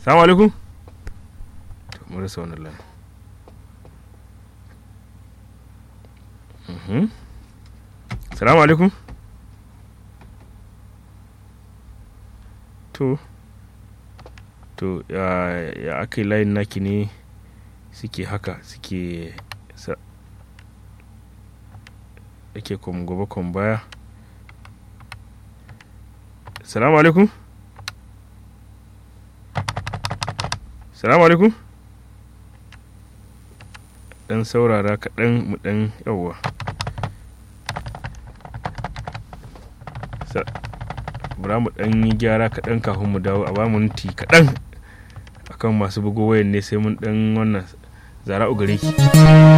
salamu alaikum to mun rasa wannan layin Mhm. salamu alaikum to to ya ya aka yi layin naki ne suke haka suke sa yake kom gobe kom baya salamu alaikum salamu alaikum dan saurara kaɗan mu ɗan yawwa Sa- bura mu ɗan yi gyara kaɗan kafin mu dawo a ba mu minti kaɗan akan masu bugo wayan ne sai mun ɗan wannan zara gare ki